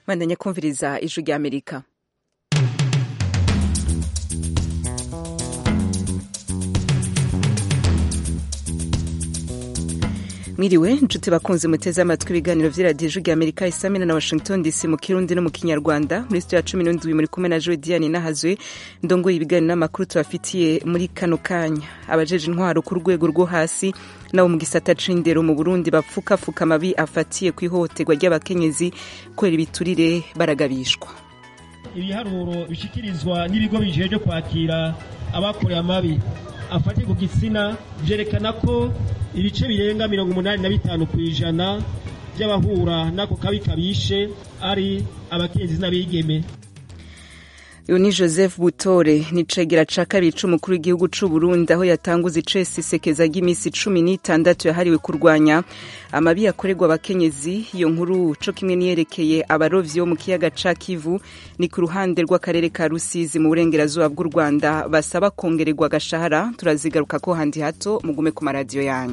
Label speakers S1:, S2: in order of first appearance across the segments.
S1: bandanya kumviriza ijwi rya amerika mwiriwe nshuti bakunze muteze amatwi ibiganiro vy'iradiyo ijwi rya amerika isamina na washington dc mu kirundi no mu kinyarwanda muri studio ya cumi n'indwi muri kumwe na joe diane nahazwe ndongoye ibiganiro n'amakuru tubafitiye muri kano kanya abajeje intwaro ku rwego rwo hasi nabo mu gisata c'indero mu burundi bapfukafuka amabi afatiye ku ihohoterwa ry'abakenyezi kubera ibiturire baragabishwa
S2: ibiharuro bishikirizwa n'ibigo bijejwe kwakira abakorewe amabi afatiye ku gitsina vyerekana ko ibice birenga mirongo umunani na bitanu ku ijana by'abahura n'ako kabi kabishe ari abakenyezi n'abigeme
S1: uyu ni joseph butore ni cegera ca kabiri c'umukuru w'igihugu c'u burundi aho yatanguza icesi isekeza ry'iminsi cumi n'itandatu yahariwe kurwanya amabi yakorerwa abakenyezi iyo nkuru co kimwe niyerekeye abarovyi bo mu kiyaga ca kivu ni ku ruhande rw'akarere ka rusizi mu burengerazuba bw'u rwanda basaba kongererwa agashahara turazigaruka ko handi hato mugume ku maradiyo yanyu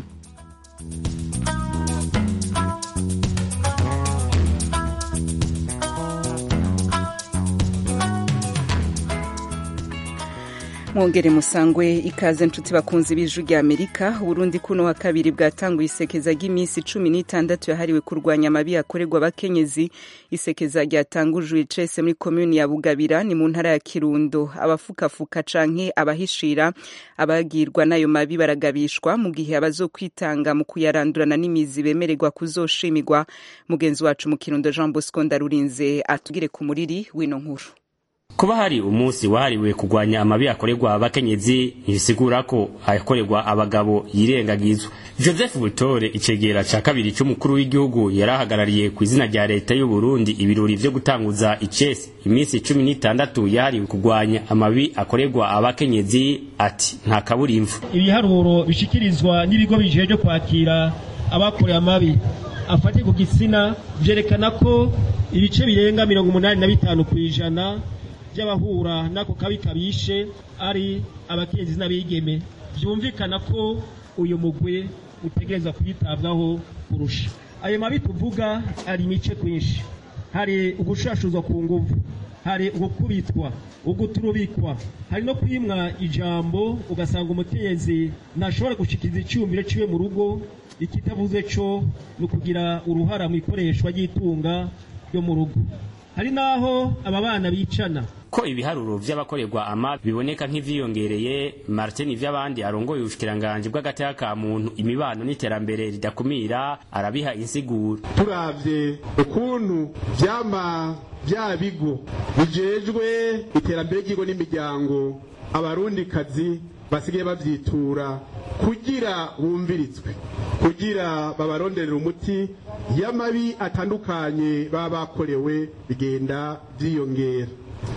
S1: mwongere musangwe ikaze nshuti bakunzi b'ijwi rya amerika uburundi kuno wa kabiri bwatanguye isekeza ry'iminsi cumi n'itandatu yahariwe kurwanya amabi yakorerwa abakenyezi isekeza ryatangujwe icese muri komuni ya bugabira ni mu ntara ya kirundo abafukafuka canke abahishira abagirwa n'ayo mabi baragabishwa mu gihe abazokwitanga mu kuyarandurana n'imizi bemererwa kuzoshimirwa mugenzi wacu mu kirundo jean bosco ndarurinze atugire ku muriri w'ino nkuru
S3: kuba hari umunsi wahariwe kurwanya amabi akorerwa abakenyezi ntibisigura ko ayakorerwa abagabo yirengagizwa joseph butore icegera ca kabiri c'umukuru w'igihugu yari ahagarariye ku izina rya leta y'u burundi ibirori vyo gutanguza icesi iminsi cumi n'itandatu yahariwe kurwanya amabi akorerwa abakenyezi ati nta kaburimvu
S2: ibiharuro bishikirizwa n'ibigo bijejwe kwakira abakorewe amabi afatiye ku gitsina vyerekana ko ibice birenga mirongo umunani na bitanu ku ijana by'abahura n'ako kabi kabishe ari abakenyezi n'abigeme byumvikana ko uyu mugwi utegereza kwitabwaho kurusha ayo mabi tuvuga ari imice kwinshi hari ugushashuzwa ku nguvu hari ugukubitwa uguturubikwa hari no kwimwa ijambo ugasanga umukenyezi ntashobora gushikiriza icyumviro ciwe mu rugo ikitavuze co ni ukugira uruhara mu ikoreshwa ry'itunga ryo mu rugo hari naho aba bana bicana
S3: ko ibiharuro vy'abakorerwa ama biboneka nk'ivyiyongereye martin ivy'abandi arongoye ubushikiranganji bw'agateka ka muntu imibano n'iterambere ridakumira arabiha insiguro
S4: turavye ukuntu vyama vya bigo bijejwe iterambere ry'igo n'imiryango abarundikazi basigaye bavyitura kugira bumviritswe kugira babaronderera umuti y'amabi atandukanye baba bakorewe bigenda vyiyongera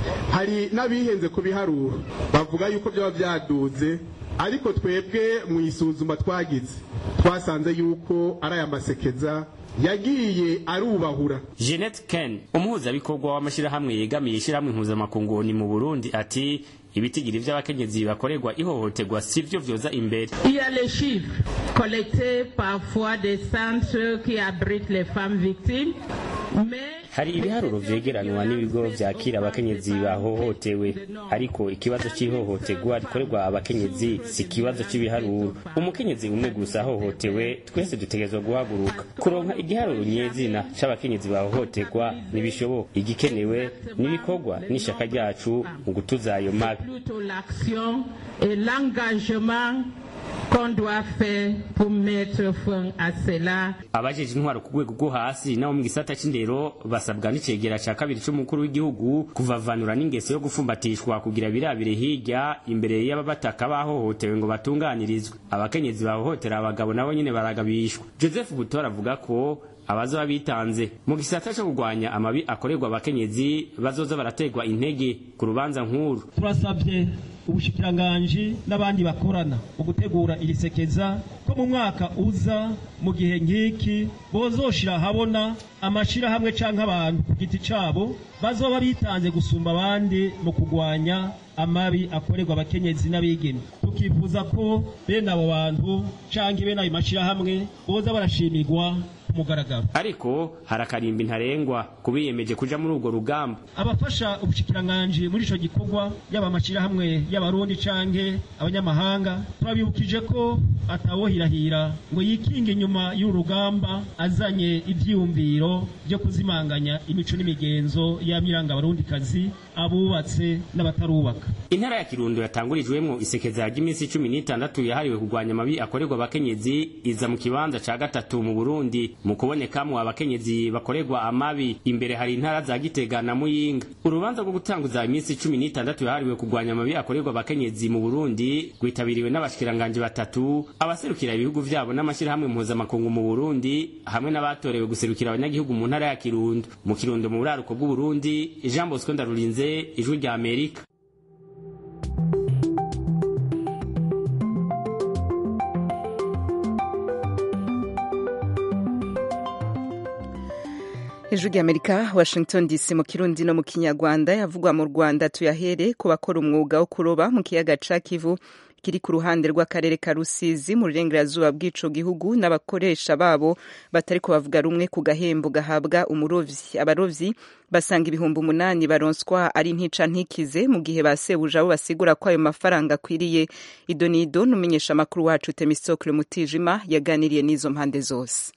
S4: hari n'abihenze ku biharuro bavuga yuko byaba byaduze ariko twebwe mu isuzuma twagize twasanze yuko ari aya masekeza yagiye arubahura
S3: jeanette ken umuhuzabikorwa w'amashyirahamwe yegamiye ishyirahamwe mpuzamakungu ni mu burundi ati ibitigiri vy'abakenyezi bakorerwa ihohoterwa sivyo vyoza imbere
S5: Il y a les chiffres collectés parfois des centres qui abritent les femmes victimes, mais
S3: hari ibiharuro vyegeranwa n'ibigo vyakira abakenyezi bahohotewe ariko ikibazo c'ihohoterwa rikorerwa abakenyezi si ikibazo c'ibiharuro umukenyezi umwe gusa ahohotewe twese dutegerezwa guhaguruka kuronka igiharuro nyezina c'abakenyezi bahohoterwa ntibishoboka igikenewe n'ibikorwa n'ishaka ryacu mu gutuza ayo mabi
S5: plutôt l'action et l'engagement qu'on doit faire pour mettre fin à cela.
S3: abajeje intwaro ku rwego rwo hasi nabo mu gisata c'indero basabwa n'icegera ca kabiri c'umukuru w'igihugu kuvavanura n'ingeso yo gufumbatishwa kugira birabire hirya imbere y'ababataka bahohotewe ngo batunganirizwe abakenyezi bahohotera abagabo nabo nyene baragabishwa joseph butora avuga ko abazoba bitanze mu gisata co kurwanya amabi akorerwa abakenyezi bazoza baraterwa intege ku rubanza nkuru
S2: turasabye ubushikiranganji n'abandi bakorana mu gutegura iri sekeza ko mu mwaka uza mu gihe nk'iki bozoshira ahabona amashirahamwe canke abantu ku giti cabo bazoba bitanze gusumba abandi mu kurwanya amabi akorerwa abakenyezi n'abigeme tukifuza ko bene abo bantu canke bene ayo mashirahamwe boza barashimirwa ku mugaragaro
S3: ariko hari akarimbi ntarengwa kubiyemeje kuja muri urwo rugamba
S2: abafasha ubushikiranganji muri ico gikorwa yaba amashirahamwe y'abarundi canke abanyamahanga turabibukije ko atawohirahira ngo yikinge inyuma y'uru rugamba azanye ivyiyumviro vyo kuzimanganya imico n'imigenzo y'amiranga abarundikazi abubatse n'abatarubaka
S3: intara ya kirundo yatangurijwemwo isekeza ry'iminsi cumi n'itandatu yahariwe kurwanya amabi akorerwa abakenyezi iza mu kibanza ca gatatu mu burundi mu kubonekamwo abakenyezi bakorerwa amabi imbere hari intara za gitega na muyinga urubanza rwo gutanguza iminsi cumi n'itandatu yahariwe kurwanya amabi akorerwa abakenyezi mu burundi rwitabiriwe n'abashikiranganji batatu abaserukira ibihugu vyabo n'amashirahamwe mpuzamakungu mu burundi hamwe n'abatorewe guserukira abanyagihugu mu ntara ya kirundo mu kirundo mu buraruko bw'uburundi jean bosco ndarurinze ijwi rya amerika
S1: ijwi ry'amerika washington dc mu kirundi no mu kinyarwanda yavugwa mu rwanda tuyahere ku bakora umwuga wo kuroba mu kiyaga ca kivu kiri ku ruhande rw'akarere ka rusizi mu burengerazuba bw'ico gihugu n'abakoresha babo batari bavuga rumwe ku gahembo gahabwa umurovyi abarovyi basanga ibihumbi umunani baronswa ari ntica ntikize mu gihe basebuje abo basigura ko ayo mafaranga akwiriye idonido n'umenyesha amakuru wacu temistokle mutijima yaganiriye n'izo mpande zose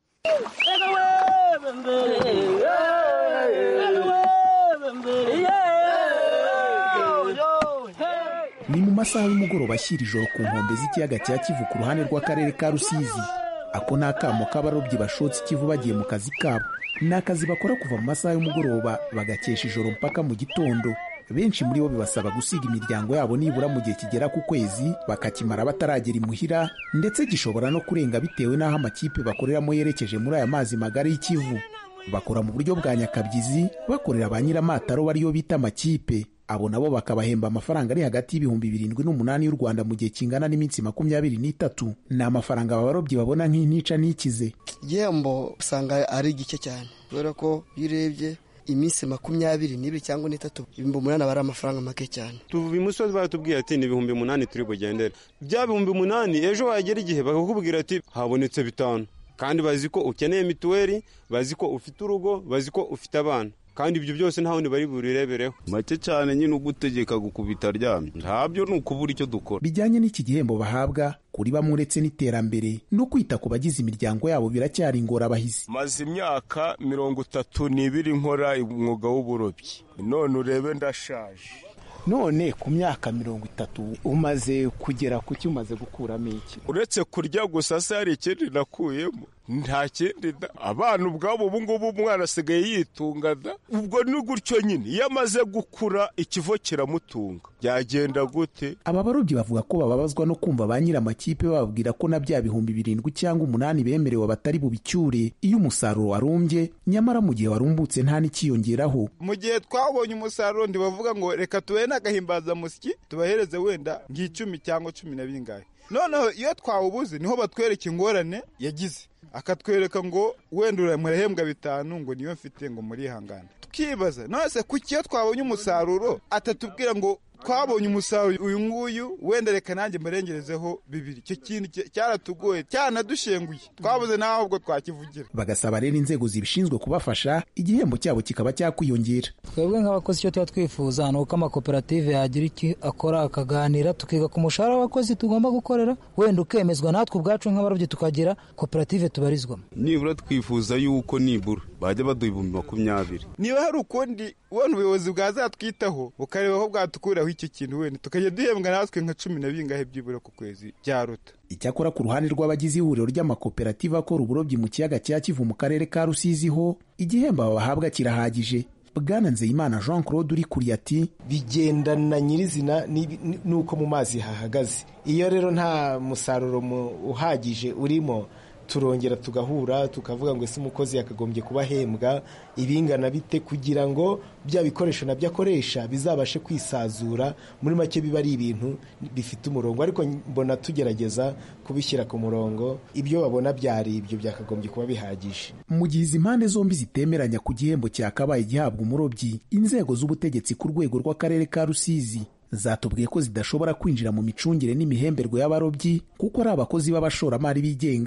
S6: ni mu masaha y'umugoroba ashyira ijoro ku nkombe z'ikiyaga cya kivu ku ruhande rw'akarere ka rusizi ako ni akamo k'abarobyi bashotse ikivu bagiye mu kazi kabo ni akazi bakora kuva mu masaha y'umugoroba bagakesha ijoro mpaka mu gitondo benshi muri bo bibasaba gusiga imiryango yabo nibura mu gihe kigera ku kwezi bakakimara bataragera imuhira ndetse gishobora no kurenga bitewe n'aho amakipe bakoreramo yerekeje muri aya mazi magari y'ikivu bakora mu buryo bwa nyakabyizi bakorera ba nyiramataro bariyo bita amakipe abo nabo bakabahemba amafaranga ari hagati y'ibihumbi birindwi n'umunani y'u rwanda mu gihe kingana n'iminsi makumyabiri n'itatu ni amafaranga abarobyi babona nk'intica n'ikize
S7: igihembo usanga ari gike cyane kubera ko iyo urebye iminsi makumyabiri n'ibiri cyangwa n'itatu ibihumbi umunani aba ari amafaranga make cyane
S8: tuva imusozi baratubwiye ati ni ibihumbi umunani turi bugendere bya bihumbi umunani ejo wagera igihe bakakubwira ati habonetse bitanu kandi bazi ko ukeneye mituweli bazi ko ufite urugo bazi ko ufite abana kandi ibyo byose nta wundi bari burirebereho
S9: make cyane nyine ugutegeka gukubita aryamye ntabyo ni ukubura icyo dukora
S6: bijyanye n'iki gihembo bahabwa kuri bamwe uretse n'iterambere no kwita ku bagize imiryango yabo biracyari ingorabahizi
S9: maze imyaka mirongo itatu n'ibiri nkora umwuga w'uburobyi none urebe ndashaje
S6: none ku myaka mirongo itatu umaze kugera ku cyo umaze gukuramo iki
S9: uretse kurya gusa se hari ikindi nakuyemo nta kindi da abana ubwabo ubu ngubu umwana asigaye yitunga da ubwo ni gutyo nyine iyo amaze gukura ikivo kiramutunga byagenda gute
S6: aba barobyi bavuga ko bababazwa no kumva ba nyir'amakipe bababwira ko na bya bihumbi birindwi cyangwa umunani bemerewe batari bubicyure iyo umusaruro warumbye nyamara mu gihe warumbutse nta n'ikiyongeraho
S10: mu gihe twabonye umusaruro ntibavuga ngo reka tubahe n'agahimbazamusyi tubahereze wenda nk'icumi cyangwa cumi na bingahe noneho iyo twawubuze niho batwereka ingorane yagize akatwereka ngo wenda murahembwa bitanu ngo niyo mfite ngo murihangane tukibaza none kuki iyo twabonye umusaruro atatubwira ngo twabonye umusaruro uyu nguyu wenda reka nanjye murengerezeho bibiri icyo kintu cyaratugoye cyanadushenguye twabuze naho ubwo twakivugira
S6: bagasaba rero inzego zibishinzwe kubafasha igihembo cyabo kikaba cyakwiyongera
S11: twebwe nk'abakozi icyo tuba twifuza ni uko amakoperative yagira icyo akora akaganira tukiga ku mushahara w'abakozi tugomba gukorera wenda ukemezwa natwe ubwacu nk'abarobyi tukagira koperative tubarizwamo
S9: nibura twifuza yuko nibura bajya baduha ibihumbi makumyabiri
S10: niba hari ukundi ubona ubuyobozi bwazatwitaho bukareba aho bwatukuraho icyo kintu wenda tukajya duhembwa natwe nka cumi na bingahe byibura ku kwezi byaruta
S6: icyakora ku ruhande rw'abagize ihuriro ry'amakoperative akora uburobyi mu kiyaga cya kivu mu karere ka rusizi ho igihembo bahabwa kirahagije bwana nzeyimana jean claude uri kuri ati
S12: bigendana nyirizina n'uko mu mazi hahagaze iyo rero nta musaruro uhagije urimo turongera tugahura tukavuga ngo ese umukozi yakagombye kuba ahembwa ibingana bite kugira ngo bya bikoresho nabyo akoresha bizabashe kwisazura muri make biba ari ibintu bifite umurongo ariko mbona tugerageza kubishyira ku murongo ibyo babona byari ibyo byakagombye kuba bihagije
S6: mu gihe izi mpande zombi zitemeranya ku gihembo cyakabaye gihabwa umurobyi inzego z'ubutegetsi ku rwego rw'akarere ka rusizi zatubwiye ko zidashobora kwinjira mu micungire n'imihemberwe y'abarobyi kuko ari abakozi b'abashoramari bigenga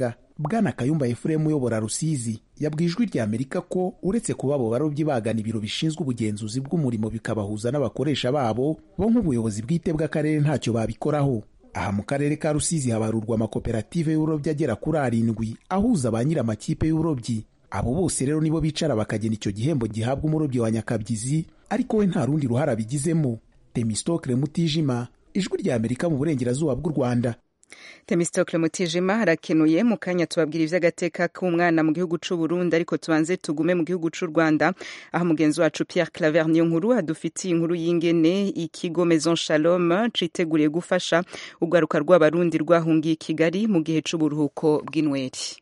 S6: bwana kayumba efuremu uyobora rusizi yabwiye ijwi rya amerika ko uretse kuba abo barobyi bagana ibiro bishinzwe ubugenzuzi bw'umurimo bikabahuza n'abakoresha babo bo nk'ubuyobozi bwite bw'akarere ntacyo babikoraho aha mu karere ka rusizi habarurwa amakoperative y'uburobyi agera kuri arindwi ahuza ba nyir'amakipe y'uburobyi abo bose rero nibo bicara bakagena icyo gihembo gihabwa umurobyi wa nyakabyizi ariko we nta rundi ruhare abigizemo temistokle mutijima ijwi rya amerika mu burengerazuba bw'u rwanda
S1: temistokle mutijima harakenuye mu kanya tubabwira iby'agateka k'umwana mu gihugu cy'u Burundi ariko tubanze tugume mu gihugu cy'u Rwanda aho mugenzi wacu Pierre Claver niyo nkuru adufitiye inkuru y'ingene ikigo Maison Shalom citeguriye gufasha urwaruka rw'abarundi rwahungiye i Kigali mu gihe c'uburuhuko bw'inweri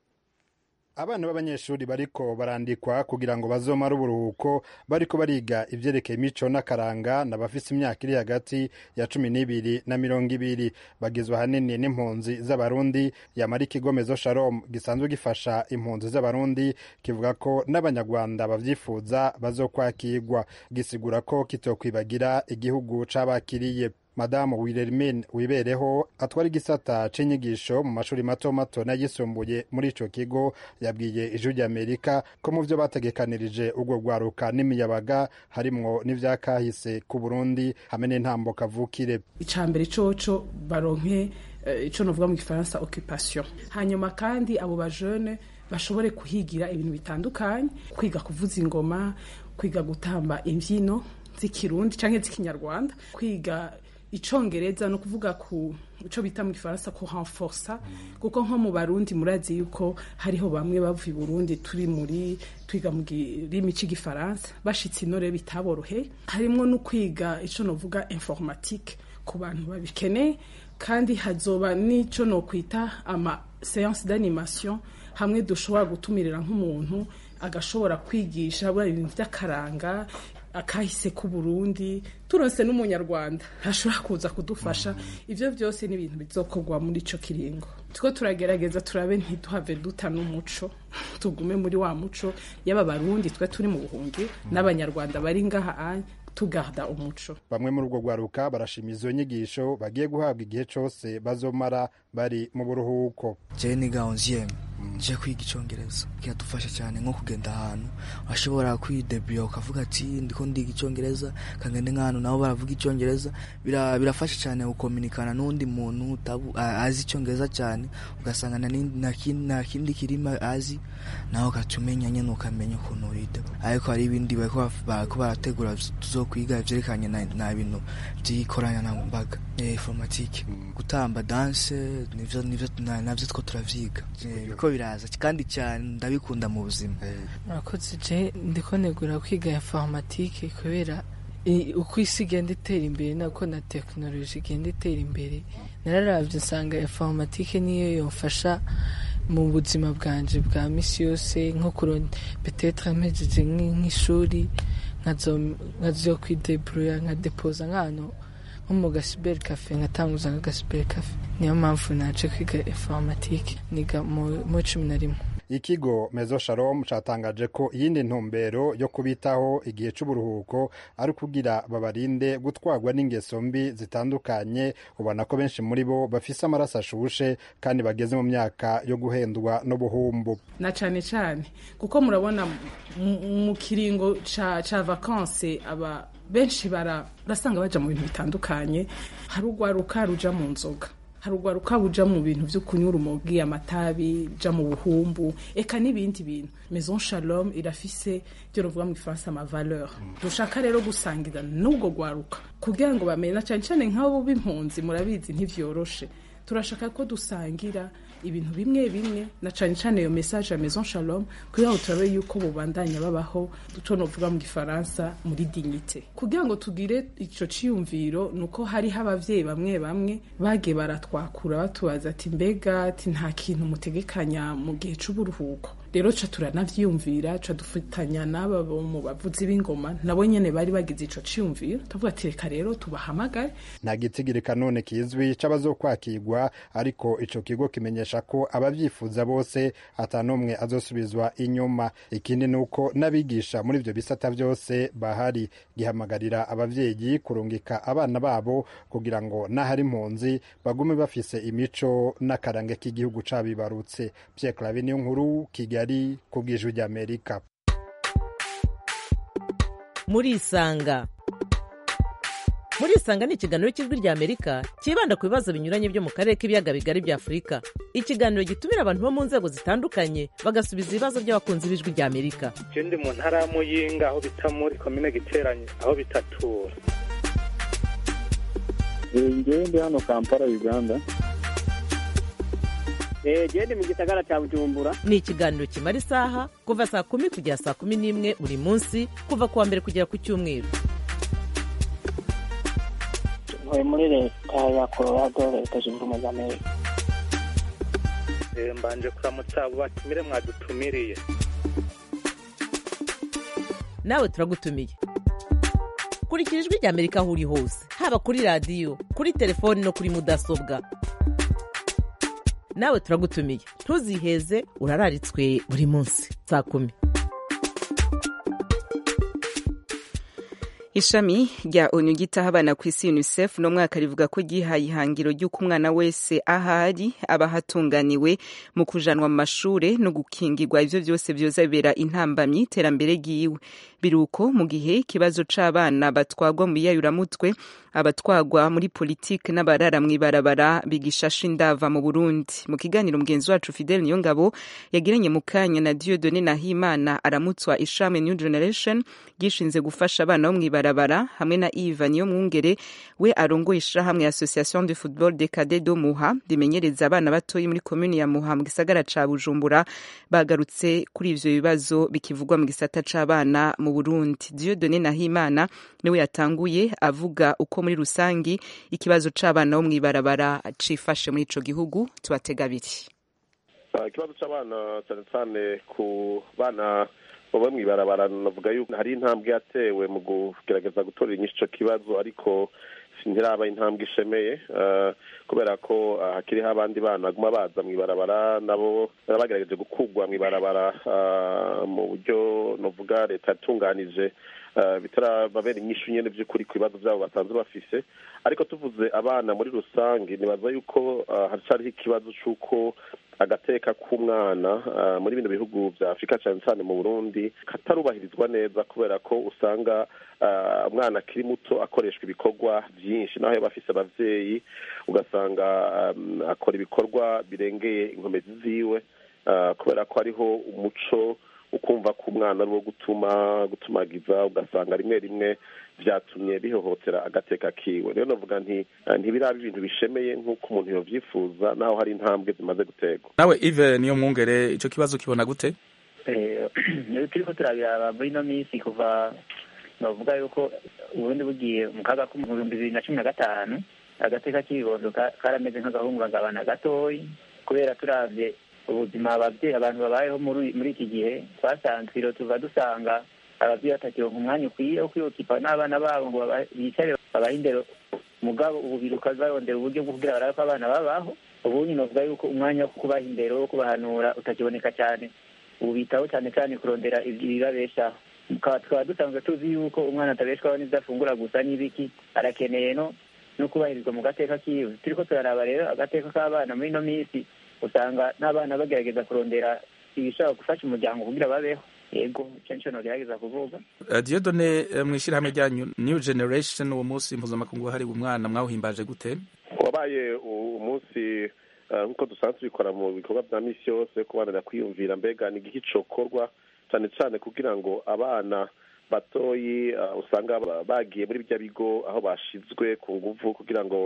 S13: abana b'abanyeshuri bariko barandikwa kugira ngo bazomare uburuhuko bariko bariga ivyerekeye imico n'akaranga n'abafise imyaka iri hagati ya cumi n'ibiri na mirongo ibiri bagizwe ahanini n'impunzi z'abarundi yamara ikigo mezo shalom gisanzwe gifasha impunzi z'abarundi kivuga ko n'abanyarwanda bavyifuza bazokwakirwa gisigura ko kitokwibagira igihugu c'abakiriye madamu Wilhelmine wibereho atwara igisata c'inyigisho mu mashuri mato mato n'ayisumbuye muri ico kigo yabwiye ijwi ry'amerika ko mu vyo bategekanirije urwo rwaruka n'imiyabaga harimwo n'ivyakahise ku burundi hamwe n'intambo kavukire
S14: icambere coco baronke ico novuga mu gifaransa occupation hanyuma kandi abo bajene bashobore kuhigira ibintu bitandukanye kwiga kuvuza ingoma kwiga gutamba imvyino z'ikirundi canke z'ikinyarwanda kwiga icongereza no kuvuga ku ico bita mu gifaransa ku renforsa kuko nko mu barundi murazi yuko hariho bamwe bavuye Burundi turi muri twiga mu kirimi c'igifaransa bashitse inore bitaborohe harimwo no kwiga ico novuga informatique ku bantu babikeneye kandi hazoba n'ico no kwita ama séance d'animation hamwe dushobora gutumirira nk'umuntu agashobora kwigisha ibintu vy'akaranga akahise ku Burundi turonse n'umunyarwanda ashobora kuza kudufasha ivyo vyose ni ibintu bizokorwa muri ico kiringo tuko turagerageza turabe ntiduhave duta n'umuco tugume muri wa muco y'aba barundi twe turi mu buhungi n'abanyarwanda bari ngaha anye tugarda umuco
S13: bamwe muri urwo rwaruka barashima izo nyigisho bagiye guhabwa igihe cose bazomara bari mu buruhuko
S15: jewe niga onzieme nje kwiga icongereza kiradufasha cyane nko kugenda ahantu washobora kwidebura ukavuga ati ndiko ndiga icongereza kangende nk'ahantu nabo baravuga icongereza birafasha cyane gukominikana n'undi muntu azi icongereza cyane ugasanga nta kindi kirimo azi nawe ugaca umenya nyene ukamenya ukuntu widebura ariko hari ibindi bariko barategura tuzokwiga ivyerekanye na bintu vy'ikoranabuhanga informatike gutamba danse nivyo nivyo navyo two turavyiga biko biraza kandi cyane ndabikunda mu buzima
S16: murakoze je ndiko negura kwiga informatike kubera uko isi igenda itera imbere nako na tekinoloji igenda itera imbere nararavye nsanga informatike niyo yomfasha mu buzima bwanje bwa misi yose nko kuron petetre mpejeje nk'ishuri nkazo kwideburuya nkadepoza nk'ahantu nko mu gasiberi kafe nkatanguza nk'agasiberi kafe niyo mpamvu naje kwiga informatike niga mu cumi na rimwe
S13: ikigo mezo shalom catangaje ko iyindi ntumbero yo kubitaho igihe c'uburuhuko ari kugira babarinde gutwarwa n'ingeso mbi zitandukanye ubona ko benshi muri bo bafise amaraso ashushe kandi bageze mu myaka yo guhendwa n'ubuhumbu
S14: na cane cane kuko murabona mu kiringo ca, ca vakanse aba benshi barasanga baja mu bintu bitandukanye hari urwaruka ruja mu nzoga hari urwaruka buja mu bintu vyo kunywa urumogi amatabi ja mu buhumbu eka n'ibindi bintu maison shalom irafise byo ruvuga mu gifaransa ama valeur dushaka rero gusangira n'ubwo rwaruka kugira ngo bamenye na cane cane nk'abo b'impunzi murabizi ntivyoroshe turashaka ko dusangira ibintu bimwe bimwe na cane cane iyo message ya maison shalom kugira ngo turabe yuko bubandanya babaho duco novuga mu gifaransa muri dignité kugira ngo tugire ico ciyumviro nuko hariho abavyeyi bamwe bamwe bagiye baratwakura batubaza ati mbega ati nta kintu mutegekanya mu gihe c'uburuhuko rero ca turanavyiyumvira ca dufatanya n'aba bo mu bavuzi b'ingoma nabo nyene bari bagize ico ciyumviro tuvuga ati reka rero tubahamagare
S13: nta gitigirika none kizwi c'abazokwakirwa ariko ico kigo kimenyesha ko abavyifuza bose ata n'umwe azosubizwa inyuma ikindi ni uko n'abigisha muri ivyo bisata vyose bahari gihamagarira abavyeyi kurungika abana babo kugira ngo n'ahari impunzi bagume bafise imico n'akarange k'igihugu cabibarutse Pierre Claver niyo nkuru Kigali ku bw'ijwi ry'Amerika
S17: murisanga murisanga ni ikiganiro cy'ijwi ry'amerika cyibanda ku bibazo binyuranye byo mu karere k'ibiyaga bigari bya afurika ikiganiro gitumira abantu bo mu nzego zitandukanye bagasubiza ibibazo by'abakunzi b'ijwi ry'amerika
S18: ndi mu ntara ya muyinga aho bita muri komine giteranye aho bitatura
S19: ngewe ndi hano kampala uganda
S20: gende mu gisagara cya bujumbura
S17: ni ikiganiro kimara isaha kuva saa kumi kugera saa kumi n'imwe buri munsi kuva ku wa mbere kugera ku cyumweru
S20: ntuye muri leta ya colorado leta zunze ubumwe za amerika
S18: mbanje kuramutsa abo batumire mwadutumiriye
S17: nawe turagutumiye kurikira ijwi ry'amerika aho uri hose haba kuri radiyo kuri telefoni no kuri mudasobwa nawe turagutumiye ntuziheze urararitswe buri munsi saa kumi
S1: ishami rya onu ryitaho abana ku isi unicef no mwaka rivuga ko ryihaye ihangiro ry'uko umwana wese ahari aba hatunganiwe mu kujanwa mu mashure no gukingirwa ivyo vyose vyoza bibera intambamyi iterambere ryiwe biruko mu gihe ikibazo c'abana batwagwa mu biyayuramutwe abatwagwa muri politike n'abarara mw'ibarabara bigishasha indava mu burundi mu kiganiro mugenzi wacu fidel niyongabo yagiranye mu kanya na diodone nahimana aramutswa ishami new generation ryishinze gufasha abana bo mw'ibarabara hamwe na iva niyo mwungere we arongoye ishirahamwe association de football de cade do muha rimenyereza abana batoyi muri komuni ya muha mu gisagara ca bujumbura bagarutse kuri ivyo bibazo bikivugwa mu gisata c'abana mu burundi diodone nahimana niwe yatanguye avuga uko muri rusangi ikibazo c'abana bo mw'ibarabara cifashe muri ico gihugu tubatega abiri
S21: ikibazo c'abana cyane cyane ku bana baba mw'ibarabara navuga yuko hari intambwe yatewe mu kugerageza gutorera inyinshi ico kibazo ariko ntiraba intambwe ishemeye kubera ko hakiriho abandi bana baguma baza mw'ibarabara nabo bagerageje gukugwa mw'ibarabara mu buryo novuga leta yatunganije bitarababera inyishu nyene vy'ukuri ku bibazo vyabo basanzwe bafise ariko tuvuze abana muri rusange nibaza yuko haracariho ikibazo c'uko agateka k'umwana muri bino bihugu vya afurika cane cane mu burundi katarubahirizwa neza kubera ko usanga umwana akiri muto akoreshwa ibikorwa vyinshi naho yaba afise abavyeyi ugasanga akora ibikorwa birengeye inkomezi ziwe kubera ko hariho umuco ukumva ko umwana ari uwo gutuma gutumagiza ugasanga rimwe rimwe vyatumye bihohotera agateka kiwe rero navuga nti ntibiraba ibintu bishemeye nk'uko umuntu yovyifuza naho hari intambwe zimaze guterwa
S22: nawe ive niyo mwungere ico kibazo kibona gute
S20: turiko turabiraba muri ino minsi kuva bavuga yuko uburundi bugiye mu kaga ko mu bihumbi bibiri na cumi na gatanu agateka k'ibibondo karameze nk'agahungabana gatoyi kubera turavye ubuzima abavyeyi abantu babayeho muri iki gihe twasanzwe iro tuva dusanga abavyeyi batakironka umwanya ukwiye wo kwiyokipa n'abana babo ngo bicare babahe indero mugabo ubu biruka barondera uburyo bwo kugira barabe ko abana babaho ubu nyine uvuga yuko umwanya wo kubaha indero wo kubahanura utakiboneka cyane ubu bitaho cyane cyane kurondera ibibabeshaho tukaba dusanzwe tuzi yuko umwana atabeshwaho n'ibyo afungura gusa n'ibiki arakeneye no no kubahirizwa mu gateka kiwe turiko turaraba rero agateka k'abana muri ino minsi usanga n'abana bagerageza kurondera ibishobora gufasha umuryango kugira babeho yego icyo nicyo nogerageza kuvuga
S22: diodone mw'ishyirahamwe ryanyu new generation uwo munsi mpuzamakungu wahariwe umwana mwawuhimbaje gute
S21: wabaye umunsi nk'uko dusanzwe tubikora mu bikorwa bya misi yose kubanira kwiyumvira mbega ni igihe cokorwa cyane cyane kugira ngo abana batoyi usanga bagiye muri bya bigo aho bashizwe ku nguvu kugira ngo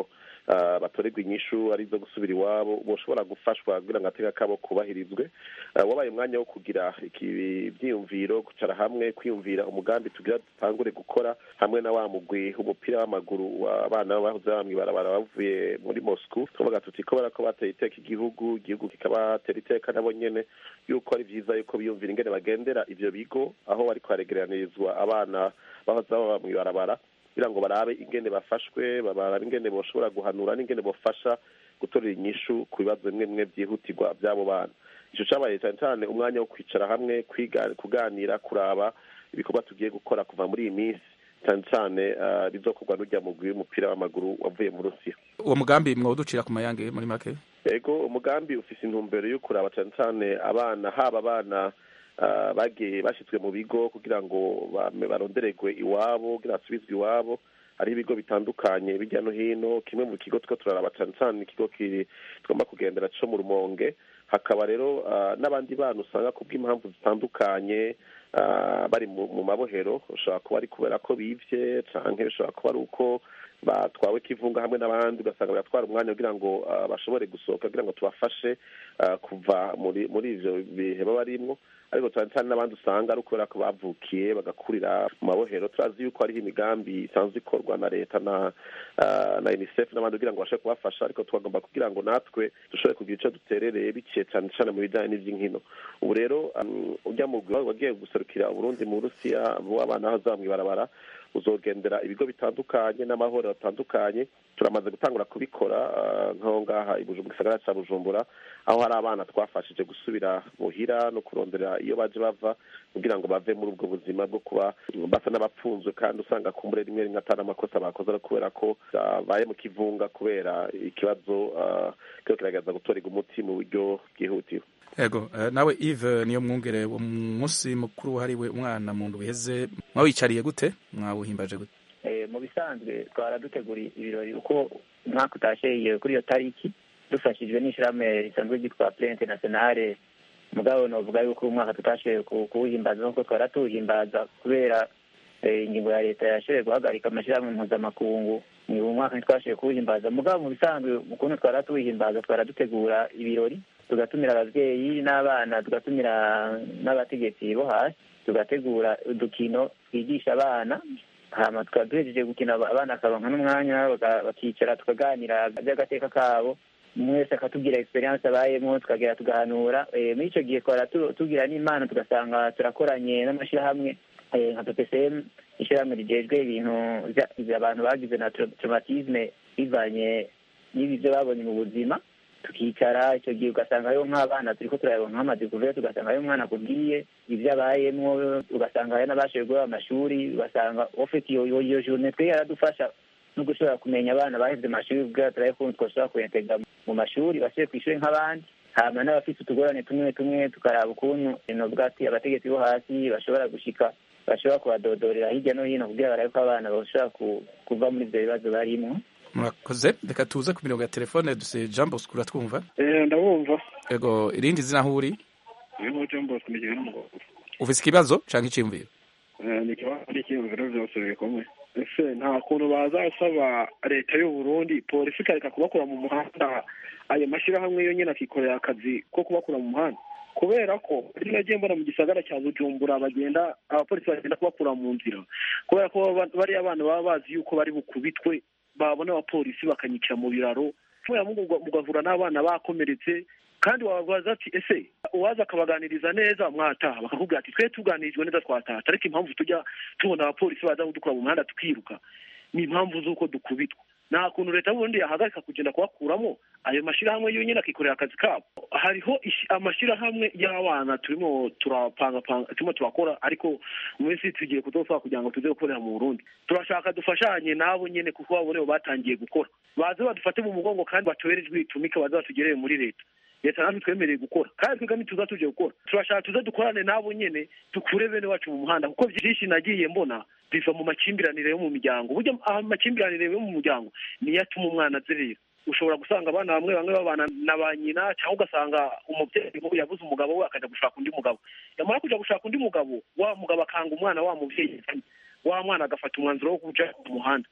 S21: ah, batorerwa inyishu ari izo gusubira iwabo boshobora gufashwa kugira ngo agateka kabo kubahirizwe Ah, wabaye umwanya wo kugira iki- ibyiyumviro kwicara hamwe kwiyumvira umugambi tugira dutangure gukora hamwe na wa mugwi w'umupira w'amaguru w'abana bahoze bamwe barabara bavuye muri moscou tuvuga tuti ko barako bateye iteka igihugu igihugu kikabatera iteka nabo nyene yuko ari vyiza yuko biyumvira ingene bagendera ivyo bigo aho bariko haregeranirizwa abana bahoze baba mw'ibarabara kugira ngo barabe ingene bafashwe barabe ingene boshobora guhanura n'ingene bofasha gutorera inyishu ku bibazo bimwe bimwe vyihutirwa vy'abo bana ico cabaye cane cane umwanya wo kwicara hamwe kwiga kuganira kuraba ibikorwa tugiye gukora kuva muri iyi minsi cane cane ah, bizokorwa n'urya mugwi w'umupira w'amaguru wavuye mu rusiya
S22: uwo mugambi mwawuducira ku mayange muri make
S21: ego umugambi ufise intumbero yo kuraba cane cane abana haba abana ah, bagiye bashizwe mu bigo kugira ngo bame- barondererwe iwabo kugira basubizwe iwabo hariho ibigo bitandukanye bijya no hino kimwe mu kigo two turaraba cane cane ikigo kiri tugomba kugendera co mu rumonge hakaba rero ah, n'abandi bana usanga ku bw'impamvu zitandukanye ah, bari mu mu mabohero ushobora kuba ari kubera ko bivye canke bishobora kuba ari uko batwawe kivunga hamwe n'abandi ugasanga biratwara umwanya kugira ngo ah, bashobore gusohoka kugira ngo tubafashe ah, kuva muri muri ivyo bihe baba barimwo ariko cyane cyane n'abandi usanga ari ukubera ko bavukiye bagakurira mu mabohero turazi yuko hariho imigambi isanzwe ikorwa na leta na ah, na unicef n'abandi kugira ngo bashobore kubafasha ariko twagomba kugira ngo natwe dushobore kugira ico duterereye biciye cyane cyane mu bijanye n'ivy'inkino ubu rero um, ujya mu wagiye guserukira uburundi mu burusiya w'abana aho azaba mw'ibarabara uzogendera ibigo bitandukanye n'amahoro atandukanye turamaze gutangura kubikora ah, nk'aho ngaha i Bujumbura- mu gisagara ca bujumbura aho hari abana twafashije gusubira muhira no kurondera iyo baje bava kugira ngo bave muri ubwo buzima bwo kuba basa n'abapfunzwe kandi usanga kumbure rimwe rimwe atari amakosa bakoze ari kubera ko babaye mu kivunga kubera ikibazo ah, kiriko kiragerageza gutorerwa umuti mu buryo bwihutiwe
S22: ego eh, nawe Yves niyo mwungere uwo munsi mukuru wahariwe umwana mu ndwi iheze mwawicariye gute mwawuhimbaje gute
S20: Eh, mu bisanzwe twara dutegura ibirori uko umwaka utasheye kuri iyo tariki dufashijwe n'ishyirahamwe risanzwe ryitwa Plan Internationale mugabo novuga yuko uyu mwaka tutashoboye ku- kuwuhimbaza nk'uko twara tuwuhimbaza kubera eh, ingingo ya leta yashoboye guhagarika amashyirahamwe mpuzamakungu ni uyu mwaka ntitwashoboye kuwuhimbaza mugabo mu bisanzwe ukuntu twara tuwuhimbaza twara dutegura ibirori tugatumira ababyeyi n'abana tugatumira n'abategetsi bo hasi tugategura udukino twigisha abana hama tukaba duhejeje gukina aba- abana akaronka n'umwanya baka- bakicara tukaganira by'agateka kabo umwe wese akatubwira experience abayemo tukagera tugahanura Eh, muri icyo gihe twara tu- tugira n'imana tugasanga turakoranye n'amashyirahamwe eh, nka ppcm ishyirahamwe rigejwe ibintu vya- vya abantu bagize na tra- traumatisme bivanye n'ibi byo babonye mu buzima tukicara icyo gihe ugasanga hariho nk'abana turiko turareba nk'amadekuverte ugasanga hariho umwana akubwiye ibyo abayemwo ugasanga hari n'abashoboye guheba amashuri ugasanga ufite iyo iyo- iyo journée twe yaradufasha no gushobora kumenya abana baheze amashuri ubwira turabe ukuntu twashobora kuyentegra mu mashuri basubire ku ishuri nk'abandi hama n'abafite utugorane tumwe tumwe tukaraba ukuntu novuga ati abategetsi bo hasi bashobora gushika bashobora kubadodorera hirya no hino kugira barabe ko abana bashobora ku- kuva muri ibyo bibazo barimwo
S22: murakoze reka tuze ku mirongo ya telefone duse jean bosco uratwumva
S4: Eh, ndabumva
S22: ego irindi zina aho uri
S4: niho John Bosco ni kimwe n'umugabo
S22: ufise ikibazo canke iciyumviro
S4: Eh, ni ikibazo n'icyiyumviro byose bikomeye ese nta kuntu bazasaba leta y'u Burundi polisi ikareka kubakura mu muhanda ayo mashyirahamwe yo nyine akikorera akazi ko kubakura mu muhanda kubera ko iyo nagiye mbona mu gisagara cya bujumbura bagenda abapolisi bagenda kubakura mu nzira kubera ko baba- bariya abana baba bazi yuko bari bukubitwe babona abapolisi bakanyikira mu biraro kubera muga- mugahura n'abana bakomeretse kandi wabaza ati ese uwaza akabaganiriza neza mwataha bakakubwira ati twe tuganirijwe neza twataha ariko impamvu tujya tubona abapolisi baza kudukura mu muhanda tukiruka ni impamvu z'uko dukubitwa nta kuntu leta y'uburundi yahagarika kugenda kubakuramo ayo mashyirahamwe yonyine akikorera akazi kabo hariho ishi- amashyirahamwe y'abana turimo turapangapanga turimo turakora ariko mu minsi tugiye kudopfa kugira ngo tuze gukorera mu burundi turashaka dufashanye nabo nyine kuko babone bo batangiye gukora baze badufate mu mugongo kandi batubere ijwi ritumika baze batugereye muri leta leta natwe twemereye gukora kandi twebwe ntituza tuje gukora turashaka tuze dukorane nabo nyene dukure bene wacu mu muhanda kuko byinshi nagiye mbona biva mu makimbirane yo mu miryango burya amakimbirane yo mu muryango niyo atuma umwana azerera ushobora gusanga abana bamwe bamwe babana na ba nyina cyangwa ugasanga umubyeyi nk'ubu yabuze umugabo we akajya gushaka undi mugabo yamara kujya gushaka undi mugabo wa mugabo akanga umwana wa mubyeyi yazanye wa mwana agafata umwanzuro wo kuja mu muhanda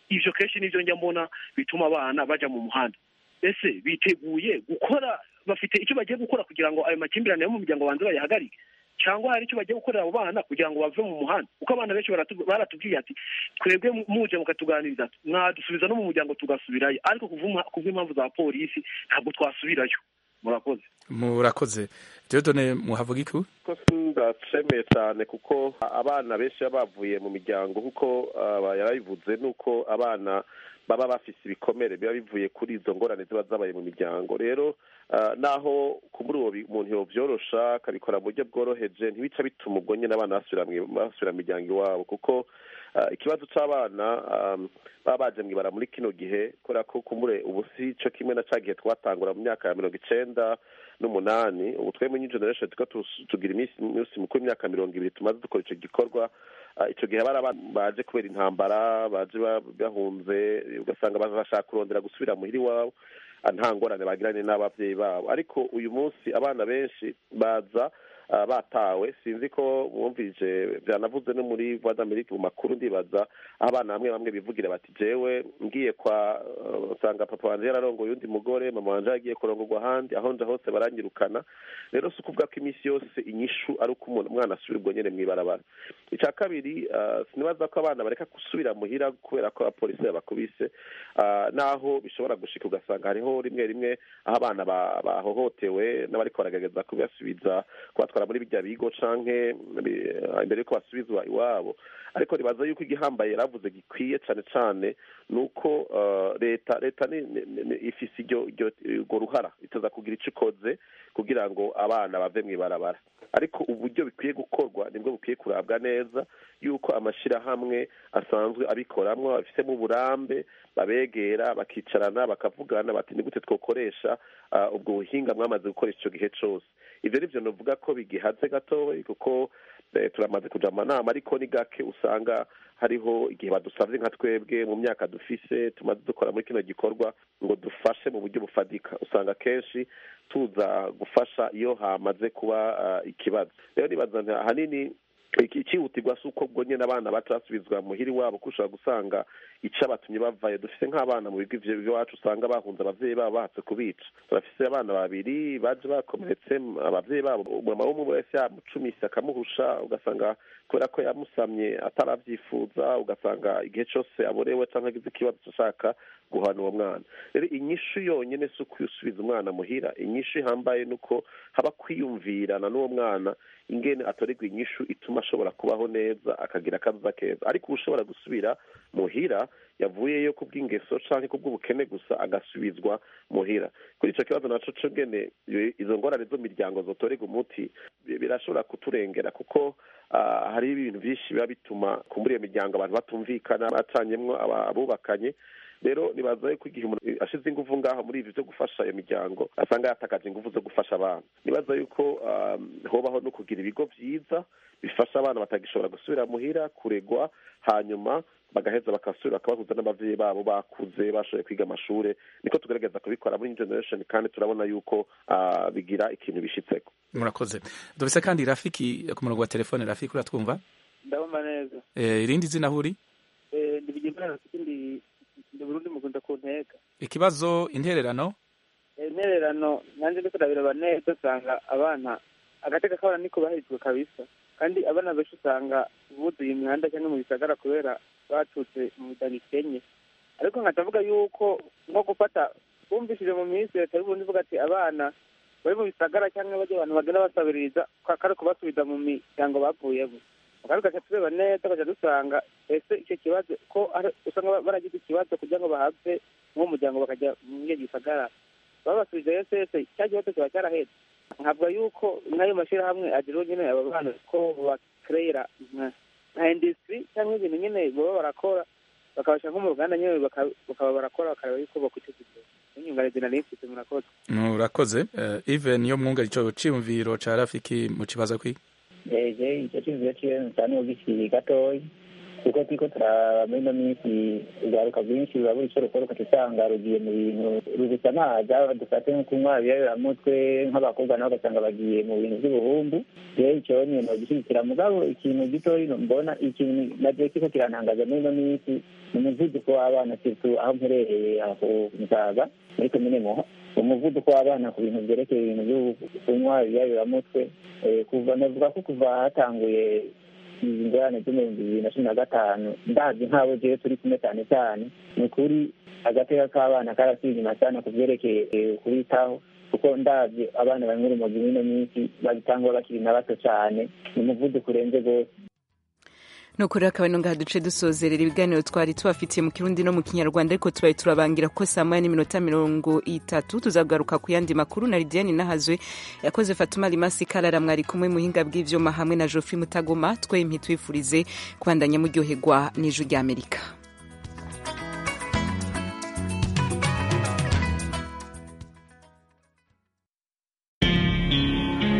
S4: ivyo kenshi nivyo njya mbona bituma abana baja mu muhanda ese biteguye gukora bafite icyo bagiye gukora kugira ngo ayo makimbirane yo mu miryango banze bayahagarike cyangwa hari icyo bagiye gukorera abo bana kugira ngo bave mu muhanda kuko abana benshi baratu- baratubwiye ati twebwe muje mukatuganiriza mwadusubiza no mu muryango tugasubirayo ariko kuvuma- kubw'impamvu za polisi ntabwo twasubirayo murakoze
S22: murakoze Dieudonne muhavuga iki
S21: ko ndacemeye cyane kuko abana benshi baba bavuye mu miryango kuko aba yarabivuze nuko abana baba bafise ibikomere biba bivuye kuri izo ngorane ziba zabaye mu miryango rero ah, naho kuri uwo bi- umuntu yovyorosha akabikora mu buryo bworoheje ntibica bituma ubwo nyine abana basubira mwi- basubira mu miryango iwabo kuko ah, ikibazo c'abana ah, baba baje mwibara muri kino gihe kubera ko kumure ubu si co kimwe na ca gihe twatangura mu myaka ya mirongo icenda n'umunani ubu twe mu new generation tuko tugira iminsi iminsi mikuru imyaka mirongo ibiri tumaze dukora ico gikorwa Ah, ico gihe bari abana baje kubera intambara baje ba- bahunze ugasanga bashaka kurondera gusubira muhira iwabo ah, nta ngorane bagiranye n'abavyeyi babo ariko uyu munsi abana benshi baza ah, batawe sinzi ko mwumvise vyanavuze no muri voix d'amerique mu makuru ndibaza aho abana bamwe bamwe bivugira bati jewe ngiye kwa uh, usanga papa wanje yararongoye undi mugore mama wanje yagiye kurongorwa ahandi aho nja hose baranyirukana rero si ukuvuga ko iminsi yose inyishu ari uko umuntu umwana asubira ubwo nyene mw'ibarabara icya kabiri ah, sinibaza ko abana bareka gusubira muhira kubera ko abapolisi babakubise ah, naho bishobora gushika ugasanga hariho rimwe rimwe aho abana ba- bahohotewe n'abariko baragerageza kubasubiza kubatwara muri bijya bigo canke bi- ah, imbere yuko basubizwa iwabo ariko nibaza yuko igihambaye yaravuze gikwiye cane cane ni uko ah, leta leta ni- ni- ni- ifise iryo iryo- urwo ruhara itaza kugira ico ikoze kugira ngo abana bave mw'ibarabara ariko uburyo bikwiye gukorwa nibwo bukwiye kurabwa neza yuko amashirahamwe asanzwe abikoramwo babifitemo uburambe babegera bakicarana bakavugana bati ni gute twokoresha ah, ubwo buhinga mwamaze gukoresha ico gihe cose ivyo nivyo novuga ko bigihaze gatoyi kuko eh, turamaze kuja mu manama ariko ni gake usanga hariho igihe badusavye nka twebwe mu myaka dufise tumaze dukora muri kino gikorwa ngo dufashe mu buryo bufadika usanga kenshi tuza gufasha iyo hamaze kuba ah, ikibazo rero nibaza nti ahanini iki- icihutirwa si uko ubwo nyene abana baca basubizwa muhira iwabo ko ushobora gusanga ico abatumye bavayo dufise nk'abana mu bigo ivyo iwacu usanga bahunze abavyeyi babo bahatse kubica turafise abana babiri baje bakomeretse abavyeyi babo mama w'umwe wese yamucumise akamuhusha ugasanga kubera ko yamusamye ataravyifuza ugasanga igihe cose aborewe canke agize ikibazo ashaka guhana uwo mwana rero inyishu yonyene si ukuyusubiza umwana muhira inyishu ihambaye nuko haba kwiyumvirana n'uwo mwana ingene atorerwa inyishu ituma ashobora kubaho neza akagira akaza keza ariko ushobora gusubira muhira yavuyeyo kubw'ingeso canke kubw'ubukene gusa agasubizwa muhira kuri ico kibazo naco co ngene iyo- izo ngorane zo miryango zotorerwa umuti bi- birashobora kuturengera kuko ah, hariho ibintu vyinshi biba bituma kumbura iyo miryango abantu batumvikana bacanyemwo aba- abubakanye rero nibaza yuko igihe umuntu ashize inguvu ngaho muri ivyo vyo gufasha iyo miryango asanga yatakaje inguvu zo gufasha abana nibaza yuko um, hobaho no kugira ibigo vyiza bifasha abana batagishobora gusubira muhira kuregwa hanyuma bagaheza bakasubira bakabahuza n'abavyeyi babo bakuze bashoboye kwiga amashure niko tugerageza kubikora muri New generation kandi turabona yuko ah, bigira ikintu bishitseko
S22: murakoze dufise kandi rafiki ku murongo wa telefone rafiki uratwumva
S2: ndabumva neza
S22: Eh, irindi zina huri
S2: Eh, ndi bigimana rafiki ndi ndi burundi mukunda ku ntega
S22: ikibazo intererano
S2: Eh, intererano nanjye ndiko ndabiraba neza usanga abana agateka kabana niko bahirijwe kabisa kandi abana benshi usanga buzuye imihanda cyangwa mu bisagara kubera batutse mu miryango ikenye ariko nkatavuga yuko nko gufata bumvishije mu minsi leta y'uburundi ivuga ati abana bari mu bisagara cyangwa bajya abantu bagenda basabiriza ko ari kubasubiza mu miryango bavuyemo kandi tugaca tureba neza tugaca dusanga ese icyo kibazo ko ari- usanga baragize ikibazo kugira ngo bahave nk'uwo muryango bakajya muri iyo gisagara babasubije ese ese cya kibazo kiba cyarahetse nkavuga yuko nk'ayo mashyirahamwe agira nyine aba bana ko bakerera nka nka industry cyangwa ibintu nyine baba barakora bakabasha nko mu ruganda nyine baka- bakaba barakora bakareba yuko bakwiteza imbere n'inyunganizi nari mfite murakoze
S22: murakoze Eh, Even niyo mwunga ico ciyumviro ca rafiki mu kibazo kwi
S20: eje icyo cyumviro ciwe nsani ugikiri gatoyi kuko turiko turaba muri ino minsi urwaruka rwinshi rurabura ico rukora ukaca usanga rugiye mu bintu rubisa amazi dufate nko kunywa ibiyabiramutwe nk'abakobwa nabo ugasanga bagiye mu bintu by'ubuhumbu rero icyo nyine nogishyigikira mugabo ikintu gitoyi mbona ikintu nagiye kiko kirantangaza muri ino minsi ni umuvuduko w'abana situ aho mperereye aho ku musaga muri komine muha umuvuduko w'abana ku bintu byerekeye ibintu byo kunywa ibiyabiramutwe kuva navuga ko kuva hatanguye izi ngorane zo mu bihumbi bibiri na cumi na gatanu ndazi nk'abo jewe turi kumwe cyane cyane ni ukuri agateka k'abana karasubiye inyuma cyane ku byerekeye kubitaho kuko ndazi abana banywa urumogi muri ino minsi babitangwa bakiri na bato cyane ni umuvuduko urenze rwose
S1: nukuri akaba ino ngaha duce dusozerera ibiganiro twari tubafitiye mu kirundi no mu kinyarwanda ariko tubaye turabangira ko saa moya n'iminota mirongo itatu tuzagaruka ku yandi makuru na lidiane nahazwe yakoze fatuma rimasi karara mwari kumwe muhinga bw'ivyuma hamwe na jofi mutagoma twempi twifurize kubandanya muryoherwa n'ijwi ry'amerika